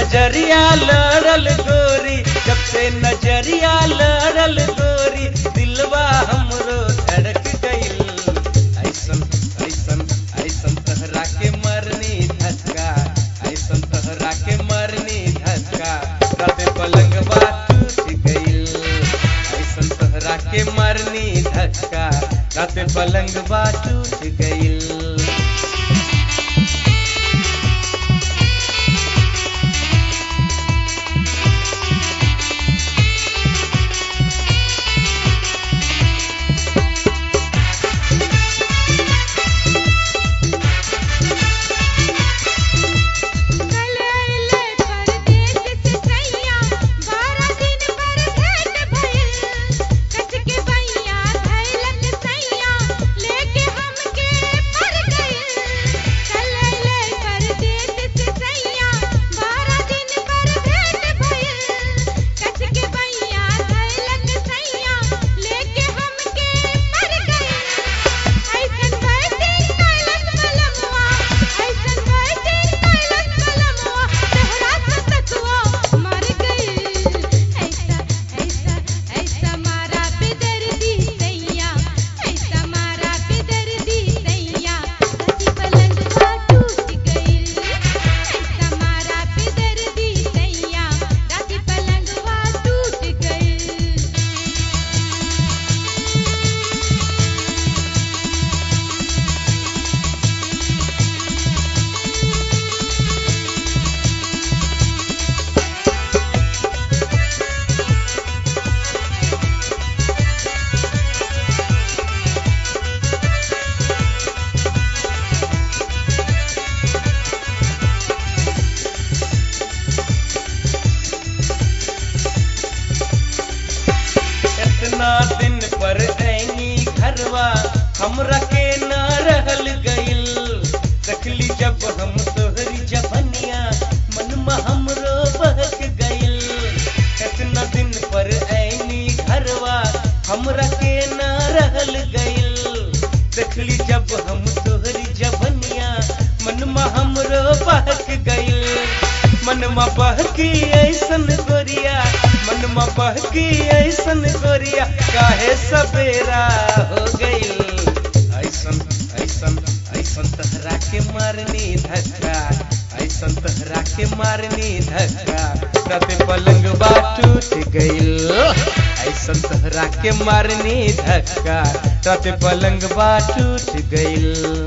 नजरिया लड़ल गोरी जब से नजरिया लड़ल गोरी दिलवा हमरो धड़क गइल ऐसन ऐसन ऐसन तहरा के मरनी धक्का ऐसन तहरा के मरनी धक्का रात पलंगवा टूट गइल ऐसन तहरा के मरनी धक्का रात पलंगवा टूट गइल कलैले परदेस से सैया बारह दिन पर भेंट भइल कच के बैया धैलक सैया लेके हमके पर गइल कलैले परदेस से सैया बारह दिन पर भेंट भइल कच के बैया धैलक सैया लेके हमके पर गइल ऐसन वैसे कैलस मलमवा ऐसन वैसे कैलस मलमवा तोहरा सतुआ मर गइल ऐसा ऐसा ऐसा मारा पे दर्दी सैया ऐसा मारा पे दर्दी सैया कति पलंगवा टूट गइल ऐसा मारा पे दर्दी सैया राती पलंगवा टूट गइल इतना दिन पर ऐनी घरवा हमरा के न रहल गइल देखली जब हम तोहरी जबनिया मनमा हमरो बहक गइल इतना दिन पर ऐनी घरवा हमरा के न रहल गइल देखली जब हम तोहरी जबनिया मनमा हमरो बहक गइल मनमा बहकी ऐसन गोरिया मनमा बहकी ऐसन गोरिया काहे सवेरा हो गइल ऐसन ऐसन ऐसन तहरा के मारनी धक्का ऐसन तहरा के मारनी धक्का तबे पलंगवा टूट गइल ऐसन तहरा के मारनी धक्का तबे पलंगवा टूट गइल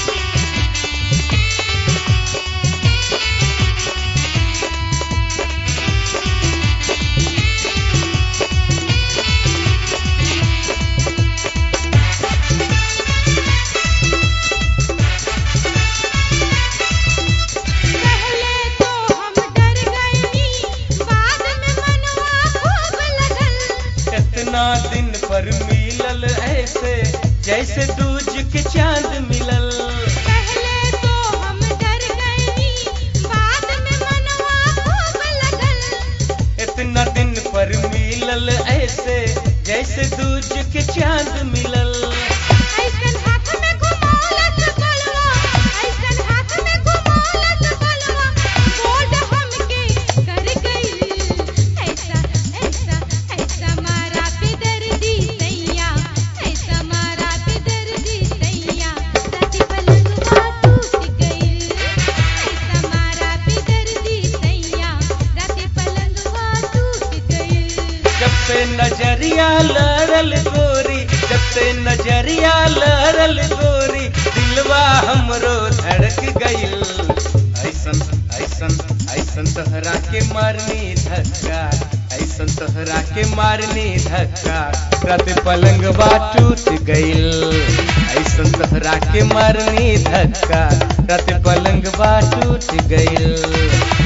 पहले तो हम डर गइनी बाद में मनवा खूब लगल इतना दिन पर मिलल ऐसे जैसे दूज के चांद मिलल पहले तो हम डर गइनी बाद में मनवा खूब लगल इतना दिन पर मिलल ऐसे जैसे दूज के चांद मिलल ऐसन हाथ में घुमौलत बलवा ऐसन हाथ में घुमौलत बलवा बोल हमके कर गइल ऐसा ऐसा ऐसा मारा पे दर्दी सैया ऐसा मारा पे दर्दी सैया राती पलंगवा टूट गइल ऐसा मारा पे दर्दी सैया राती पलंगवा टूट गइल जब से नजरिया लड़ल गोरी जब से नजरिया लड़ल गोरी दिलवा हमरो धड़क गइल ऐसन ऐसन ऐसन तोहरा के मारनी धक्का ऐसन तोहरा के मारनी धक्का रात पलंगवा टूट गइल ऐसन तोहरा के मारनी धक्का रात पलंगवा टूट गइल